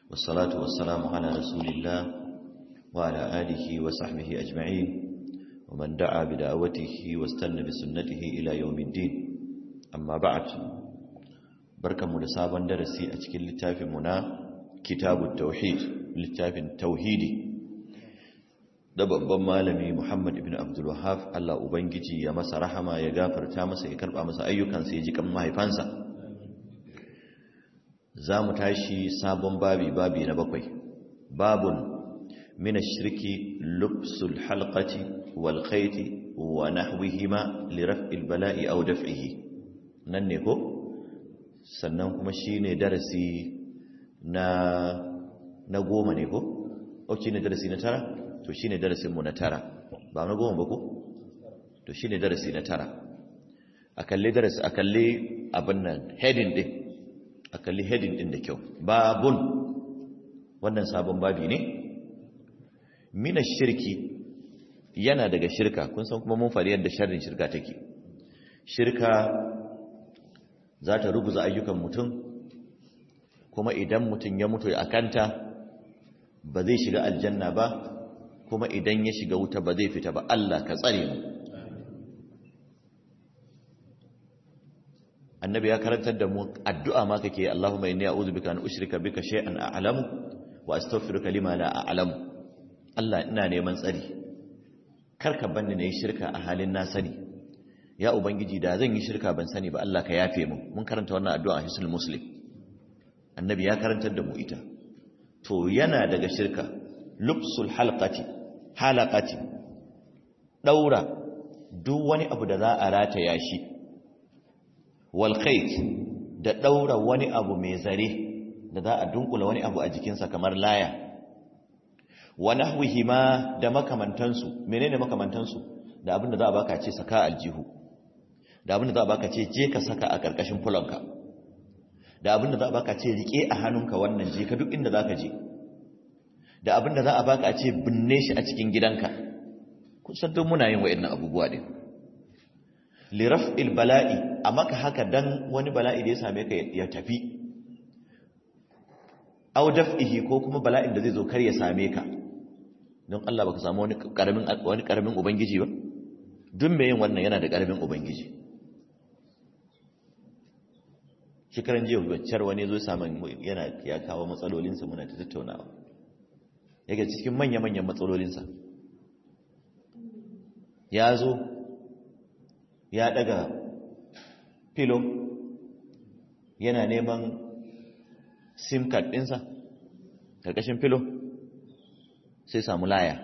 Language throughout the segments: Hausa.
والصلاة والسلام على رسول الله وعلى آله وصحبه أجمعين ومن دعا بدعوته واستنى بسنته إلى يوم الدين أما بعد بركة مدسابا درسي أتكي للتافي منا كتاب التوحيد للتافي التوحيدي da babban malami Muhammad ibn Abdul Wahhab Allah ubangiji ya masa rahama ya gafarta masa ya karba masa ayyukansa ya ji kan mahaifansa za mu tashi sabon babi babi na bakwai babun min ash-shirki lubsul halqati wal khayti wa nahwihima li raf'il bala'i aw daf'ihi nan ne ko sannan kuma shine darasi na na goma ne ko o shine darasi na tara to shi ne darasinmu na tara ba na goma ba ko to shi ne darasi na tara a kalli darasi a kalli abin nan heading din a kalli heading din da kyau babun wannan sabon babi ne mina shirki yana daga shirka kun san kuma mun faɗi yadda sharrin shirka take shirka za ta ruguza ayyukan mutum kuma idan mutum ya mutu a kanta ba zai shiga aljanna ba kuma idan ya shiga wuta ba zai fita ba Allah ka tsare mu annabi ya karantar da mu addu'a ma kake Allahumma inni a'udhu bika an ushrika bika shay'an a'lamu wa astaghfiruka lima la a'lamu Allah ina neman tsari karka banni nayi shirka a halin na sani ya ubangiji da zan yi shirka ban sani ba Allah ka yafe mu mun karanta wannan addu'a a hisnul muslim annabi ya karantar da mu ita to yana daga shirka lubsul halqati halaqati daura duk wani abu da za a rataya shi wal khayt da daura wani abu mai zare da za a dunkula wani abu a jikinsa kamar laya wa nahwihima da makamantansu menene makamantansu da abin da za a baka ce saka aljihu da abin da za a baka ce je ka saka a karkashin fulanka da abin da za a baka ce rike a hannunka wannan je ka duk inda zaka je da abin da za a baka a ce binne shi a cikin gidanka kusan duk muna yin wa'annan abubuwa din liraf'il bala'i a maka haka dan wani bala'i da ya same ka ya tafi aw daf'ihi ko kuma bala'in da zai zo kar ya same ka don Allah baka samu wani karamin wani karamin ubangiji ba duk mai yin wannan yana da karamin ubangiji shekaran jiya baccar wani zo samun yana ya kawo matsalolinsa muna ta tattaunawa yake cikin manya-manyan matsalolinsa ya zo ya daga filo yana neman sim card ɗinsa ƙarƙashin filo sai samu laya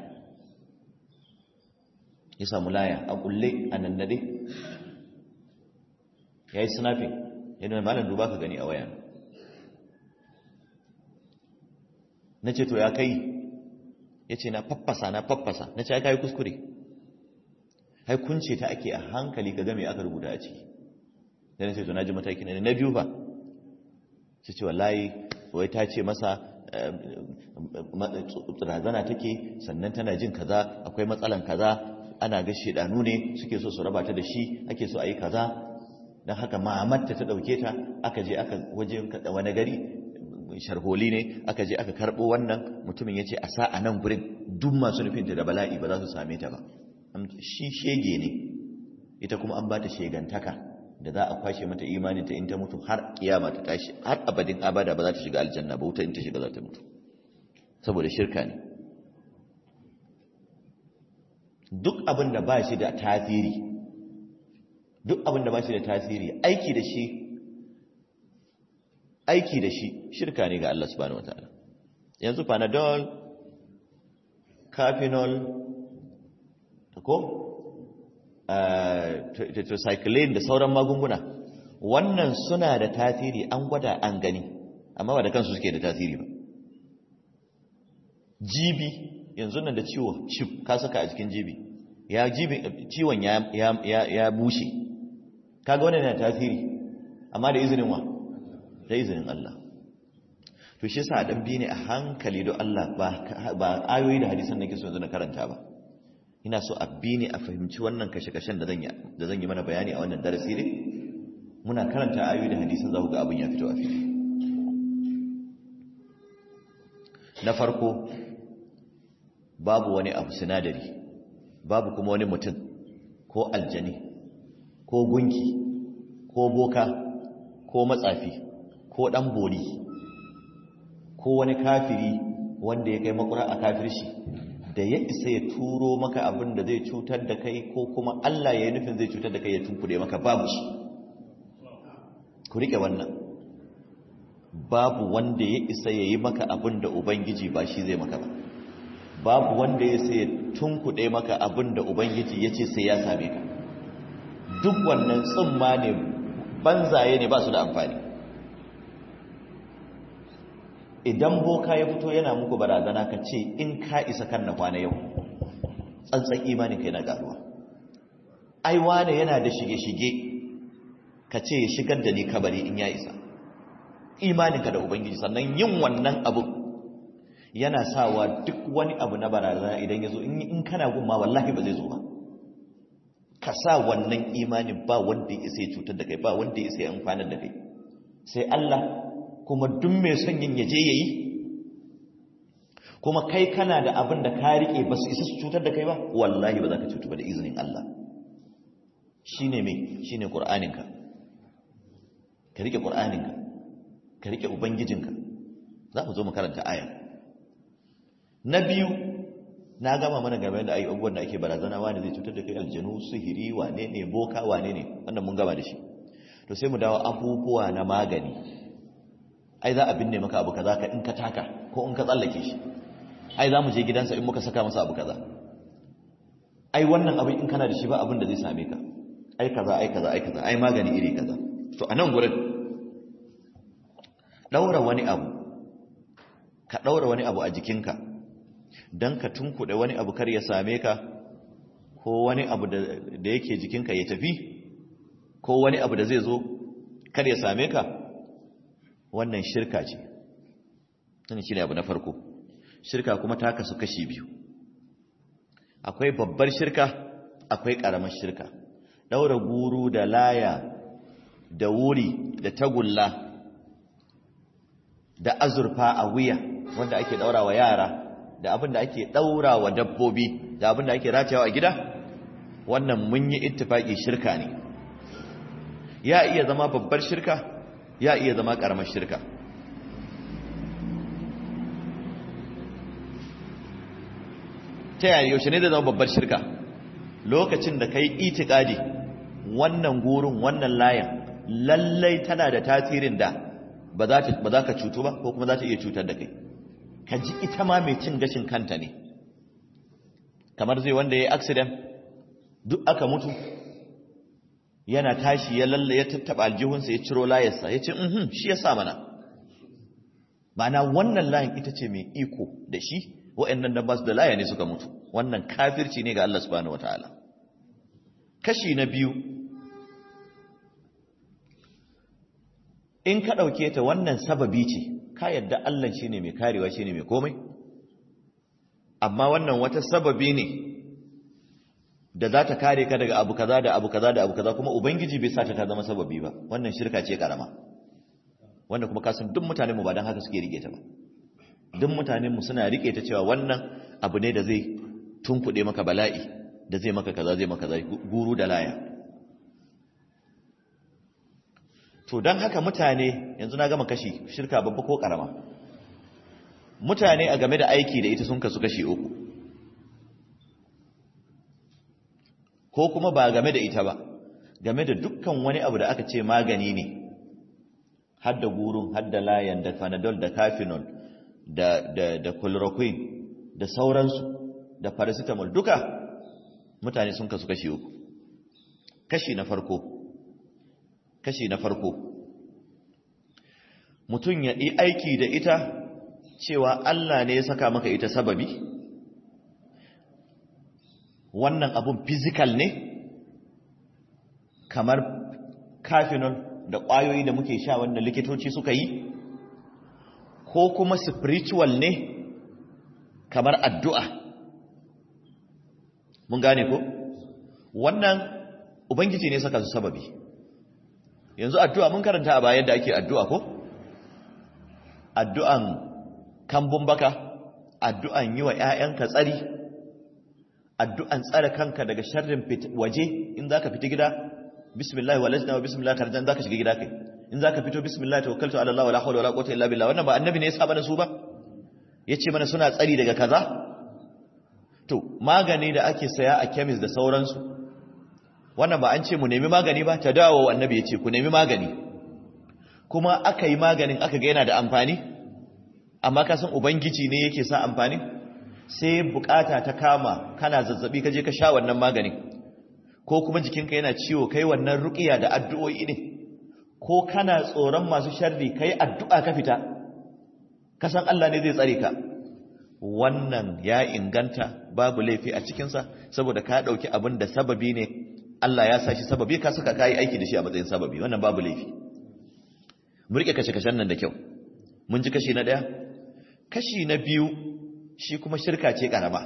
ya samu laya a ƙulle a nannade ya yi snapping yana malam duba ka gani a waya na ce to ya kai ya ce na faffasa na faffasa na ce ya kai kuskure hai kunce ta ake a hankali ka game aka rubuta a ciki da na ce to na ji mataki na na biyu ba su ce wallahi wai ta ce masa razana take sannan tana jin kaza akwai matsalan kaza ana ga shedanu ne suke so su raba ta da shi ake so a yi kaza don haka ma'amarta ta ɗauke ta aka je aka waje wani gari sharholi ne aka je aka karɓo wannan mutumin ya ce a sa a nan gurin duk masu nufinta da bala'i ba za su same ta ba shi shege ne ita kuma an ba ta shegantaka da za a kwashe mata imanin ta in ta mutu har kiyama ta tashi har abadin abada ba za ta shiga aljanna ba wuta in ta shiga za ta mutu saboda shirka ne duk abin da ba shi da tasiri duk abin da ba shi da tasiri aiki da shi aiki da shi shirka ne ga Allah subhanahu wataala yanzu panadol cafinol ko tetracycline da sauran magunguna wannan suna da tasiri an gwada an gani amma ba da kansu suke da tasiri ba jibi yanzu nan da ciwo chip ka saka a cikin jibi ya jibi ciwon ya ya ya bushe kaga wannan yana tasiri amma da izinin wa da izinin Allah to shi yasa dan bi ne a hankali don Allah ba ba ayoyi da hadisan nake so yanzu na karanta ba ina so a bi ne a fahimci wannan kashe-kashen da zan yi da zan yi mana bayani a wannan darasi ne muna karanta ayoyi da hadisan za ku ga abin ya fito a fili na farko babu wani abu sinadari babu kuma wani mutum ko aljani ko gunki ko boka ko matsafi ko dan bori ko wani kafiri wanda ya kai makura a kafirci da ya isa ya turo maka abin da zai cutar da kai ko kuma Allah ya yi nufin zai cutar da kai ya tunkuɗe maka babu shi ku riƙe wannan babu wanda ya isa ya yi maka abin da Ubangiji ba shi zai maka ba babu wanda ya sai ya tunkuɗe maka abin da Ubangiji ya ce sai ya same ka duk wannan tsumma ne banzaye ne ba su da amfani idan boka ya fito yana muku barazana ka ce in ka isa kan na kwana yau tsantsan imanin ka yana garuwa ai wane yana da shige-shige ka ce ya shigar da ni kabari in ya isa imaninka da ubangiji sannan yin wannan abu yana sawa duk wani abu na barazana idan ya zo in kana gumma wallahi ba zai zo ba ka sa wannan imanin ba wanda ya isa ya cutar da kai ba wanda ya isa ya amfanar da kai sai Allah kuma duk mai son yin yaje yayi kuma kai kana da abin da ka rike ba su isa su cutar da kai ba wallahi ba za ka cutu ba da izinin Allah shine me shine qur'aninka ka rike qur'aninka ka rike ubangijinka za mu zo mu karanta aya na biyu na gama mana game da abubuwan da ake barazana wani zai cutar da kai aljanu sihiri wane ne boka wane ne wannan mun gama da shi to sai mu dawo abubuwa na magani ai za a binne maka abu kaza ka in ka taka ko in ka tsallake shi ai za mu je gidansa in muka saka masa abu kaza ai wannan abin in kana da shi ba abin da zai same ka ai kaza ai kaza ai kaza ai magani iri kaza to a nan gurin daura wani abu ka daura wani abu a jikinka don ka tunkuɗe wani abu kar ya same ka ko wani abu da yake jikinka ya tafi ko wani abu da zai zo kar ya same ka wannan shirka ce wannan shi ne abu na farko shirka kuma ta kasu kashi biyu akwai babbar shirka akwai ƙaramar shirka ɗaura guru da laya da wuri da tagulla da azurfa a wuya wanda ake ɗaura wa yara da abin da ake ɗaura wa dabbobi da abin da ake ratayawa a gida wannan mun yi ittifaki shirka ne ya iya zama babbar shirka ya iya zama ƙaramar shirka ta yaya yaushe ne da zama babbar shirka lokacin da kai itikadi wannan gurin wannan layan lallai tana da tasirin da ba za ka cutu ba ko kuma za ta iya cutar da kai ka ji ita ma mai cin gashin kanta ne kamar zai wanda ya yi accident duk aka mutu yana tashi ya lalle ya tattaba aljihunsa ya ciro layarsa ya ce mhm shi ya sa mana mana wannan layin ita ce mai iko da shi wa'annan da ba su da laya ne suka mutu wannan kafirci ne ga Allah subhanahu wataala kashi na biyu in ka ɗauke ta wannan sababi ce ka yadda Allah shi ne mai karewa shi ne mai komai amma wannan wata sababi ne da za ta kare ka daga abu kaza da abu kaza da abu kaza kuma ubangiji bai sa ta ta zama sababi ba wannan shirka ce karama wannan kuma kasan duk mutanen mu ba dan haka suke rike ta ba duk mutanen mu suna rike ta cewa wannan abu ne da zai tunkuɗe maka bala'i da zai maka kaza zai maka kaza guru da laya to don haka mutane yanzu na gama kashi shirka babba ko karama mutane a game da aiki da ita sun kasu kashi uku ko kuma ba game da ita ba game da dukkan wani abu da aka ce magani ne hadda gurun hadda layan da panadol da cafinol da da da chloroquine da sauransu da paracetamol duka mutane sun kasu kashi uku kashi na farko kashi na farko mutum ya yi aiki da ita cewa Allah ne ya saka maka ita sababi wannan abun physical ne kamar kafinol da ƙwayoyi da muke sha wanda likitoci suka yi ko kuma spiritual ne kamar addu'a mun gane ko wannan ubangiji ne saka su sababi yanzu addu'a mun karanta a bayan da ake addu'a ko addu'an kambun baka addu'an yi wa ‘ya'yanka tsari addu'an tsare kanka daga sharrin waje in za ka fita gida bismillah wa lajna wa bismillah karjan za ka shiga gida kai in za ka fito bismillah tawakkaltu ala Allah wa la hawla wa la quwwata illa billah wannan ba annabi ne ya saba da su ba yace mana suna tsari daga kaza to magani da ake saya a chemist da sauransu wannan ba an ce mu nemi magani ba ta dawo annabi yace ku nemi magani kuma aka yi maganin aka ga yana da amfani amma ka san ubangiji ne yake sa amfani sai bukata ta kama kana zazzabi ka je ka sha wannan maganin ko kuma jikinka yana ciwo kai wannan ruqiya da addu'o'i ne ko kana tsoron masu sharri kai addu'a ka fita ka san Allah ne zai tsare ka wannan ya inganta babu laifi a cikinsa saboda ka ɗauki abin da sababi ne Allah ya sa shi sababi ka suka kayi aiki da shi a matsayin sababi wannan babu laifi mu rike kashe-kashen nan da kyau mun ji kashi na ɗaya kashi na biyu shi kuma shirka ce ƙarama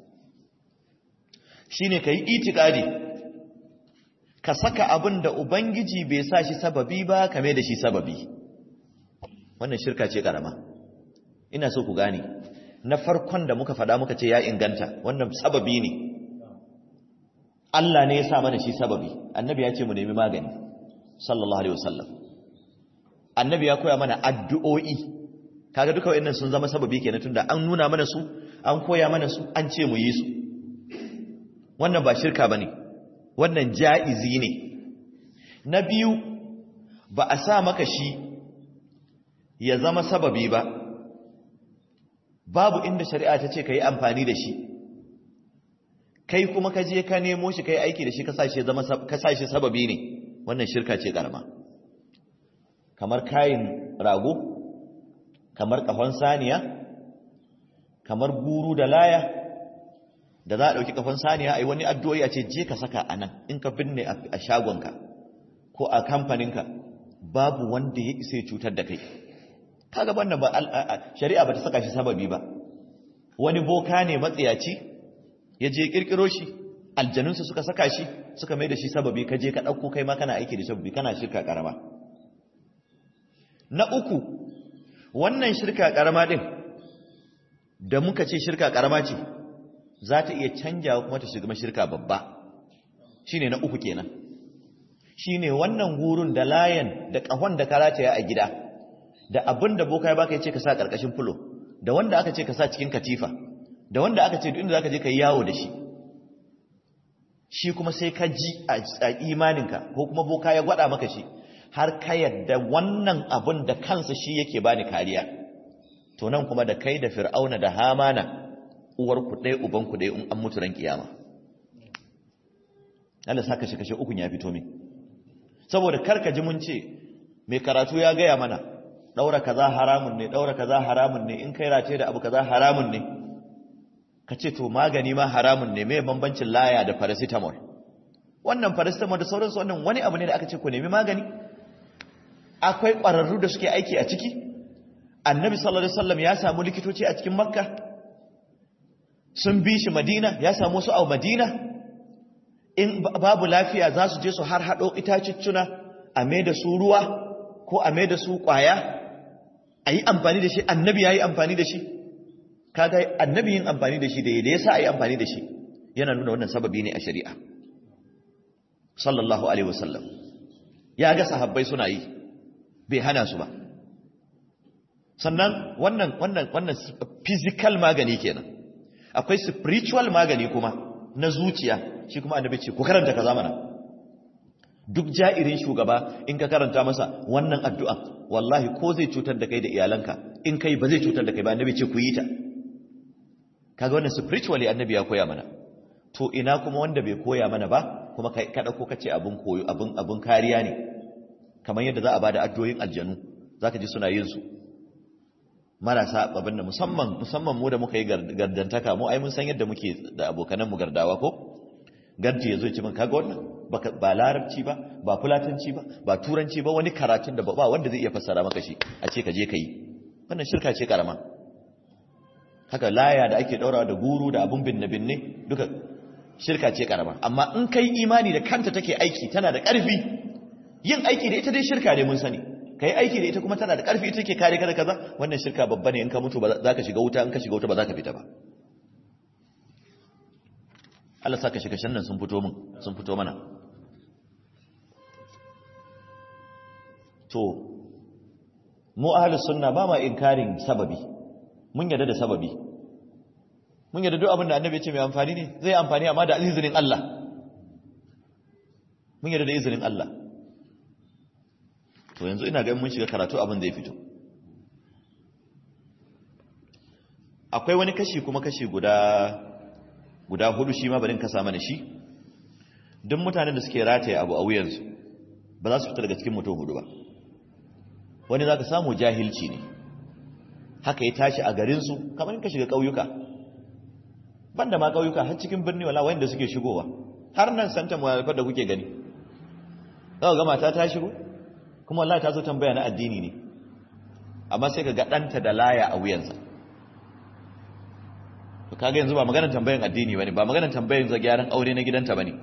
shi ne ka yi itikadi ka saka abin da ubangiji bai sa shi sababi ba kame da shi sababi wannan shirka ce ƙarama ina so ku gane na farkon da muka faɗa muka ce ya inganta wannan sababi ne Allah ne ya sa mana shi sababi annabi ya ce mu nemi magani sallallahu alaihi wasallam annabi ya koya mana addu'o'i kaga duka wayannan sun zama sababi kenan tunda an nuna mana su an koya mana su an ce mu yi su wannan ba shirka bane wannan ja'izi ne na biyu ba a sa maka shi ya zama sababi ba babu inda shari'a ta ce ka yi amfani da shi kai kuma ka je ka nemo shi ka yi aiki da shi ka sa shi sababi ne wannan shirka ce karama kamar kayin rago kamar kafan saniya kamar guru da laya da za a ɗauki kafan saniya a yi wani addu'o'i a ce je ka saka a nan in ka binne a shagonka ko a kamfaninka babu wanda ya isa cutar da kai kaga wannan ba shari'a ba ta saka shi sababi ba wani boka ne matsiyaci ya je kirkiro shi aljanunsa suka saka shi suka mai da shi sababi ka je ka ɗauko kai ma kana aiki da sababi kana shirka ƙarama na uku wannan shirka ƙarama ɗin da muka ce shirka ƙarama ce za ta iya canjawa kuma ta shiga shirka babba shine na uku kenan shine wannan gurun da layan da ƙahon da karataya a gida da abin da boka ya baka ya ce ka sa ƙarƙashin fulo da wanda aka ce ka sa cikin katifa da wanda aka ce duk inda zaka je ka yi yawo da shi shi kuma sai ka ji a imaninka ko kuma boka ya gwada maka shi har ka yadda wannan abin da kansa shi yake bani kariya to nan kuma da kai da fir'auna da hamana uwar ku ɗaya uban ku ɗaya in an mutu ran kiyama Allah saka shi kashe ukun ya fito min saboda karka ji mun ce mai karatu ya gaya mana daura kaza haramun ne daura kaza haramun ne in kai race da abu kaza haramun ne ka ce to magani ma haramun ne mai bambancin laya da paracetamol wannan paracetamol da sauransu wannan wani abu ne da aka ce ku nemi magani akwai ƙwararru da suke aiki a ciki annabi sallallahu alaihi wasallam ya samu likitoci a cikin makka sun bi shi madina ya samu su a madina in babu lafiya za su je su har haɗo itaciccuna a mai da su ruwa ko a mai da su ƙwaya a yi amfani da shi annabi ya yi amfani da shi kaga annabi yin amfani da shi da ya sa a yi amfani da shi yana nuna wannan sababi ne a shari'a sallallahu alaihi wasallam ya ga sahabbai suna yi bai hana su ba sannan wannan wannan wannan physical magani kenan akwai spiritual magani kuma na zuciya shi kuma annabi ce ku karanta kaza mana duk ja'irin shugaba in ka karanta masa wannan addu'a wallahi ko zai cutar da kai da iyalanka in kai ba zai cutar da kai ba annabi ce ku yi ta kaga wannan spiritually annabi ya koya mana to ina kuma wanda bai koya mana ba kuma kai ka dauko kace abun koyo abun abun kariya ne kamar yadda za a bada addu'o'in aljanu zaka ji suna yin su marasa abin da musamman musamman mu da muka yi gardantaka mu ai mun san yadda muke da abokanan mu gardawa ko gardi yazo ya ce min kaga wannan ba larabci ba ba fulatanci ba ba turanci ba wani karatun da ba wanda zai iya fassara maka shi a ce ka je ka yi wannan shirka ce karama haka laya da ake daurawa da guru da abun binne binne duka shirka ce karama amma in kai imani da kanta take aiki tana da ƙarfi yin aiki da ita dai shirka ne mun sani kai aiki da ita kuma tana da ƙarfi ita ke kare ka da kaza wannan shirka babba ne in ka mutu ba za ka shiga wuta in ka shiga wuta ba za ka fita ba Allah sa ka shiga shan nan sun fito min sun fito mana to mu ahlus sunna ba ma inkarin sababi mun yarda da sababi mun yarda duk abin da annabi ya ce mai amfani ne zai amfani amma da izinin Allah mun yarda da izinin Allah to yanzu ina ga mun shiga karatu abin da ya fito akwai wani kashi kuma kashi guda guda hudu shi ma barin kasa mana shi duk mutanen da suke rataye abu a wuyansu ba za su fita daga cikin mutum hudu ba wani za ka samu jahilci ne haka ya tashi a garinsu kamar ka shiga ƙauyuka banda ma ƙauyuka har cikin birni wala wanda suke shigowa har nan santa muhalifar da kuke gani za ga mata ta shigo kuma wallahi ta zo tambaya na addini ne amma sai ka ga ɗanta da laya a wuyansa to kaga yanzu ba maganar tambayan addini bane ba maganar tambayan za gyaran aure na gidanta bane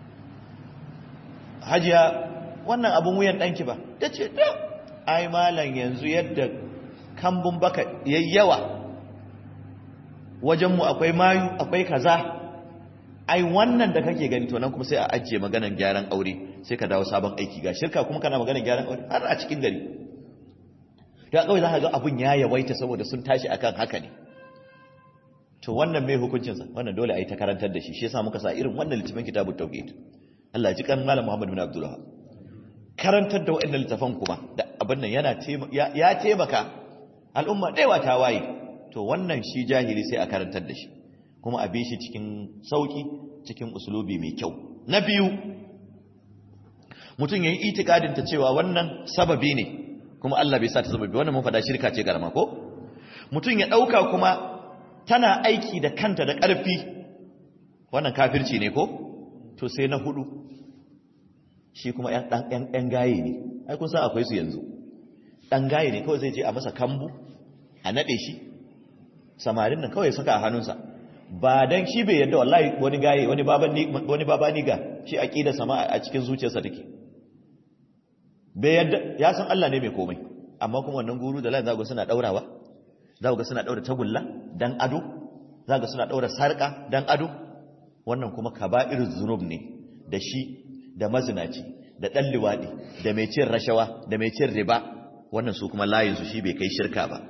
hajiya wannan abun wuyan ɗanki ba ta ce da ai malam yanzu yadda kambun baka yayyawa wajenmu akwai mayu akwai kaza ai wannan da kake gani to nan kuma sai a ajiye maganar gyaran aure sai ka dawo sabon aiki ga shirka kuma kana maganar gyaran aure har a cikin gari da kawai za ka ga abun ya yawaita saboda sun tashi akan haka ne to wannan mai hukuncinsa wannan dole a yi ta karantar da shi shi yasa muka sa irin wannan littafin kitabut tauhid Allah ji kan malam Muhammad bin Abdullah karantar da waɗannan littafan kuma da abin nan yana ya taimaka al'umma ɗaya ta waye to wannan shi jahili sai a karantar da shi kuma a bi shi cikin sauki cikin usulubi mai kyau na biyu mutum yayi itikadin ta cewa wannan sababi ne kuma Allah bai sa ta sababi wannan mun faɗa shirka ce garma ko mutum ya ɗauka kuma tana aiki da kanta da ƙarfi wannan kafirci ne ko to sai na hudu shi kuma ‘yan gaye ne ai kun san akwai su yanzu ɗan gaye ne kawai zai je a masa kambu a naɗe shi samarin nan kawai saka a hannunsa ba don shi bai yadda wallahi wani gaye wani baba niga shi a ƙida sama a cikin zuciyarsa take bai yadda ya san Allah ne mai komai amma kuma wannan guru da lan zago suna ɗaurawa zago suna ɗaura tagulla dan ado zago suna ɗaura sarƙa dan ado wannan kuma kaba'ir zunub ne da shi da mazinaci da ɗan liwaɗi da mai cin rashawa da mai cin riba wannan su kuma layinsu shi bai kai shirka ba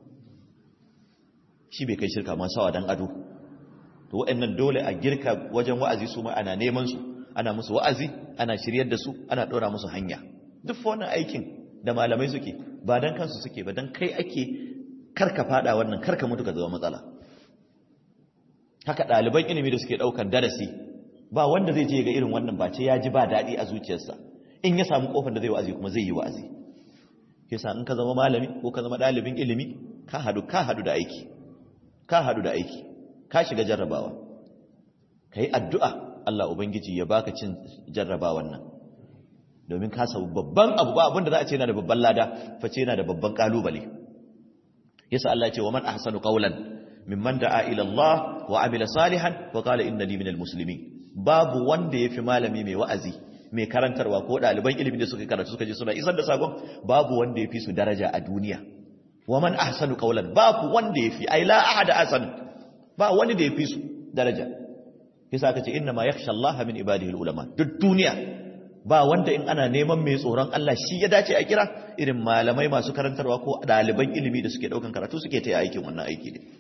shi bai kai shirka ma sawa dan ado to waɗannan dole a girka wajen wa'azi su ma ana neman su ana musu wa'azi ana shiryar da su ana ɗora musu hanya duk wannan aikin da malamai suke ba dan kansu suke ba dan kai ake karka fada wannan karka mutu ka zama matsala haka ɗaliban ilimi da suke ɗaukan darasi ba wanda zai je ga irin wannan ba ce ya ji ba daɗi a zuciyarsa in ya samu ƙofar da zai wa'azi kuma zai yi wa'azi yasa in ka zama malami ko ka zama ɗalibin ilimi ka hadu ka hadu da aiki ka hadu da aiki ka shiga jarrabawa ka yi addu'a Allah Ubangiji ya baka cin jarrabawan nan domin ka samu babban abu ba abinda za a ce yana da babban lada face yana da babban ƙalubale yasa Allah ya ce wa man ahsanu qawlan mimman da'a ila Allah wa amila salihan wa qala innani minal muslimin babu wanda yafi malami mai wa'azi mai karantarwa ko daliban ilimi da suka karatu suka je suna isar da sakon babu wanda yafi su daraja a duniya wa man ahsanu qawlan babu wanda yafi ai la ahada ahsan ba wani da yafi su daraja yasa aka ce inna ma yakhsha Allah min ibadihi ulama duk duniya ba wanda in ana neman mai tsoron Allah shi ya dace a kira irin malamai masu karantarwa ko daliban ilimi da suke daukan karatu suke ta aikin wannan aiki ne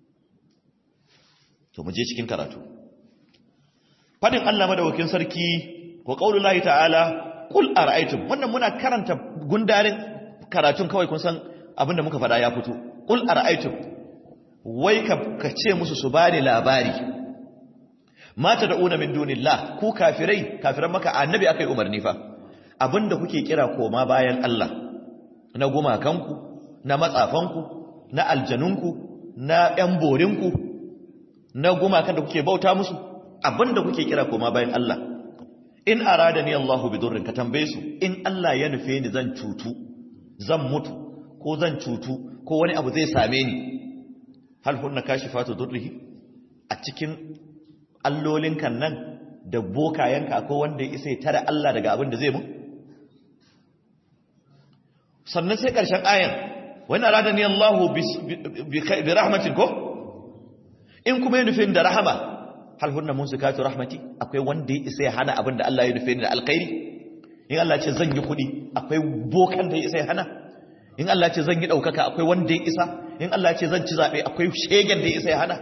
to mu je cikin karatu fadin Allah madawakin sarki wa qaulullahi ta'ala qul ara'aytum wannan muna karanta gundarin karatun kawai kun san abinda muka fada ya fito qul ara'aytum wai ka ce musu su bani labari mata da una min dunillah ku kafirai kafiran maka annabi akai umarni fa abinda kuke kira koma bayan Allah na gumakanku na matsafanku na aljanunku na yan borinku na gumakan da kuke bauta musu abinda kuke kira koma bayan Allah in aradani Allahu bidurrin ka tambaye su in Allah ya nufe ni zan cutu zan mutu ko zan cutu ko wani abu zai same ni hal hunna kashifatu durrihi a cikin allolin kan nan da bokayenka ko wanda ya isa ya tare Allah daga abin da zai mu sannan sai ƙarshen ayan wani arada ni Allahu bi rahmatin ko in kuma ya nufi da rahama hal hunna musikatu rahmati akwai wanda ya isa ya hana abin da Allah ya nufi da alkhairi in Allah ce zan yi kuɗi akwai bokan da ya isa ya hana in Allah ce zan yi ɗaukaka akwai wanda ya isa in Allah ce zan ci zaɓe akwai shegen da ya isa ya hana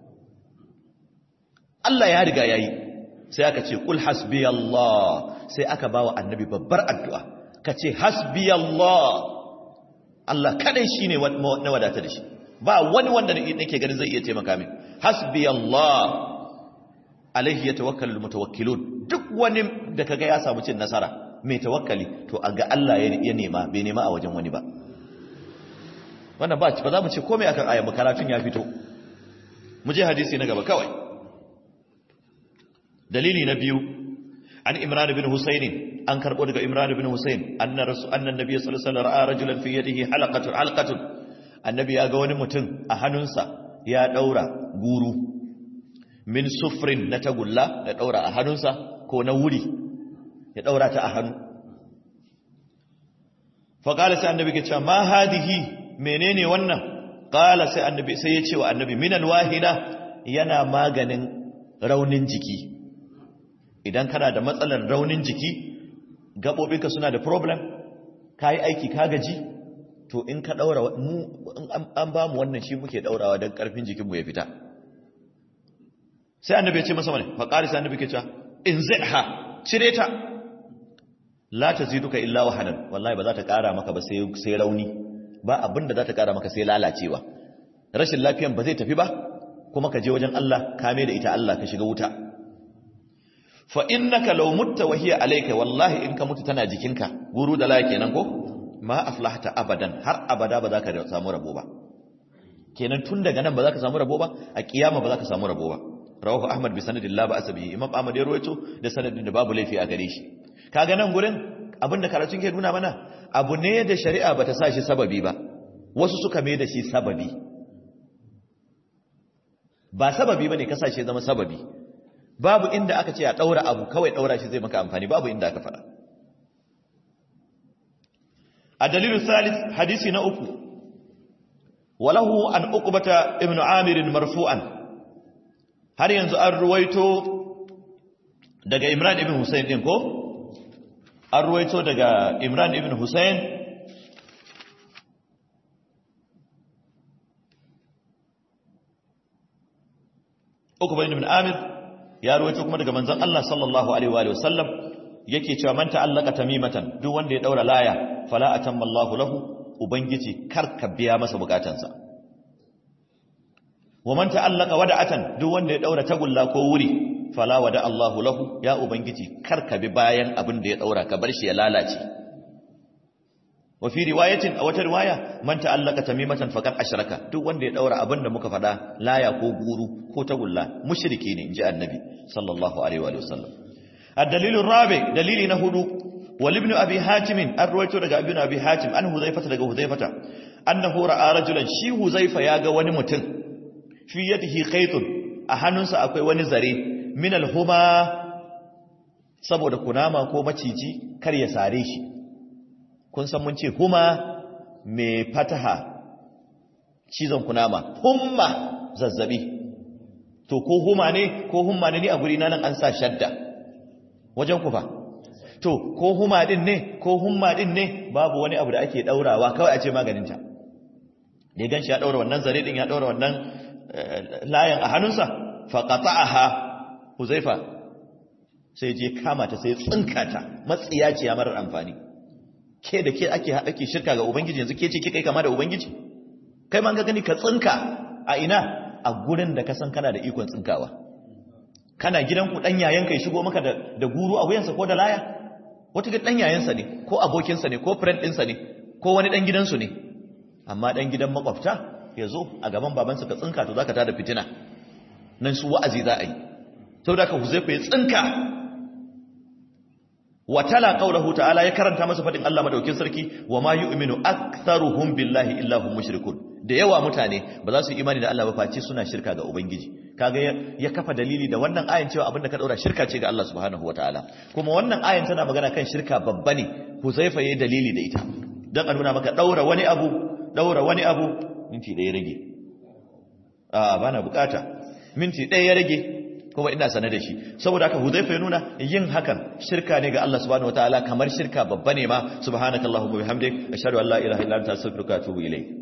Allah ya riga ya yi sai aka ce kul hasbi Allah sai aka ba wa annabi babbar addu'a ka ce hasbi Allah Allah kadai shi ne na wadata da shi ba wani wanda nake ganin zai iya taimaka min hasbi Allah alaihi ya tawakkalul mutawakkilun duk wani da kaga ya samu cin nasara mai tawakkali to a ga Allah ya nema bai nema a wajen wani ba wannan ba ba za mu ce komai akan ayan karatun ya fito mu je hadisi na gaba kawai dalili na biyu an imran ibn husayn an karbo daga imran ibn husayn anna rasul anna nabiy sallallahu alaihi wasallam ra'a rajulan fi yadihi halaqatun halqatun annabi ya ga wani mutum a hannunsa ya daura guru min sufrin na tagulla ya daura a hannunsa ko na wuri ya daura ta a hannu fa qala sai annabi ke cewa ma hadihi menene wannan qala sai annabi sai ya ce wa annabi minan wahida yana maganin raunin jiki idan kana da matsalar raunin jiki gaɓoɓinka suna da problem ka yi aiki ka gaji to in ka ɗaura mu an ba mu wannan shi muke ɗaurawa don ƙarfin jikinmu ya fita sai annabi ya ce masa wani faƙari sai annabi ke cewa in zai ha cire ta la ta duka illa wahanan wallahi ba za ta ƙara maka ba sai rauni ba abin da za ta ƙara maka sai lalacewa rashin lafiyan ba zai tafi ba kuma ka je wajen Allah kame da ita Allah ka shiga wuta fa innaka law mutta wa hiya alayka wallahi in ka mutu tana jikinka guru da laye kenan ko ma aflahta abadan har abada ba za ka samu rabo ba kenan tun daga nan ba za ka samu rabo ba a kiyama ba za ka samu rabo ba rawahu ahmad bi sanadin la ba'sa bihi imam ahmad ya rawaito da sanadin da babu laifi a gare shi kaga nan gurin abinda karatun ke nuna mana abu ne da shari'a bata sa shi sababi ba wasu suka mai da shi sababi ba sababi bane kasashe zama sababi babu inda aka ce a ɗaura abu kawai ɗaura shi zai maka amfani babu inda aka faɗa a dalilu salis hadisi na uku walahu an uqbata ibn amir marfu'an har yanzu an ruwaito daga imran ibn husayn din ko an ruwaito daga imran ibn husayn uqba ibn amir ya ruwaito kuma daga manzon Allah sallallahu alaihi wa sallam yake cewa man ta'allaka tamimatan duk wanda ya daura laya fala atamma Allahu lahu ubangiji karka biya masa bukatansa wa man ta'allaka wada'atan duk wanda ya daura tagulla ko wuri fala wada Allahu lahu ya ubangiji karka bi bayan abin da ya daura ka bar shi ya lalace wa fi riwayatin a wata riwaya man ta'allaka tamimatan faqad ashraka duk wanda ya daura abin da muka faɗa laya ko guru ko tagulla mushriki ne inji annabi sallallahu alaihi wa sallam الدليل الرابع دليل نهدو ولابن أبي حاتم الرويت لك ابن أبي حاتم أن هذيفة لك هذيفة أنه رأى رجلا شي هذيفة ياغا ونمتن في يده خيط أحننسا أكوي ونزري من الهما saboda kunama ko maciji kar ya sare shi kun san mun ce huma mai fataha cizon kunama humma zazzabi to ko huma ne ko humma ne ni a guri na nan an sa shadda wajen ku fa to ko huma din ne ko humma din ne babu wani abu da ake daurawa kawai a ce maganinta da gan shi ya daura wannan zare din ya daura wannan layan a hannunsa fa qata'aha huzaifa sai je kama ta sai tsinka ta matsiya ce ya marar amfani ke da ke ake ake shirka ga ubangiji yanzu ke ce ke kai kama da ubangiji kai ma ga gani ka tsinka a ina a gurin da ka san kana da ikon tsinkawa kana gidanku dan yayanka ya shigo maka da da guru a wuyansa ko da laya wata ga dan yayansa ne ko abokinsa ne ko friend ɗinsa ne ko wani dan gidansu ne amma dan gidan makwabta ya zo a gaban babansa ka tsinka to zaka tada fitina nan su wa'azi za a yi saboda ka huzaifa ya tsinka wa tala qawluhu ta'ala ya karanta masa fadin Allah madaukin sarki wa ma yu'minu aktharuhum billahi illa hum mushrikun da yawa mutane ba za su yi imani da Allah ba face suna shirka ga ubangiji kaga ya kafa dalili da wannan ayin cewa abinda ka daura shirka ce ga Allah subhanahu wataala kuma wannan ayin tana magana kan shirka babba ne Huzaifa yayi dalili da ita don a nuna maka daura wani abu daura wani abu minti ɗaya rage a ba na bukata minti ɗaya ya rage kuma ina sane da shi saboda haka huzaifa ya nuna yin hakan shirka ne ga Allah subhanahu wataala kamar shirka babba ne ma subhanakallahumma bihamdik ashhadu an la ilaha illa anta astaghfiruka wa atubu ilayk